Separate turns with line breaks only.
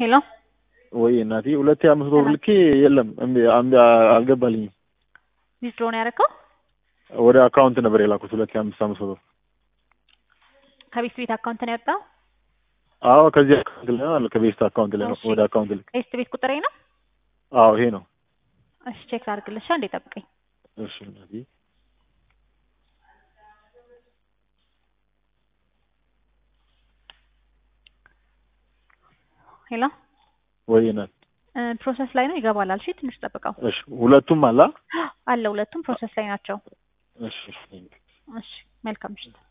ሄሎ
ወይ እናቴ ሁለቴ አምስት ብር ልኬ የለም እምቢ- እምቢ አልገባልኝም።
ዊዝድሮ ነው ያደረገው?
ወደ አካውንት ነበር የላኩት ሁለቴ አምስት አምስት ብር።
ከቤት ቤት አካውንት ነው ያወጣው?
አዎ ከዚህ አካውንት ላይ ነው አለ ከቤስት አካውንት ላይ ነው
እሺ።
ወደ አካውንት ልክ
ቤት ቤት ቁጥሬ ነው?
አዎ ይሄ ነው።
እሺ ቼክ ላድርግልሻ። እንዴ ጠብቀኝ።
እሺ እናቴ
ሄሎ
ወይ እናት
እ ፕሮሰስ ላይ ነው ይገባል አልሽ። ትንሽ ጠብቀው።
እሺ ሁለቱም አላ
አለ ሁለቱም ፕሮሰስ ላይ ናቸው።
እሺ
እሺ መልካም ምሽት።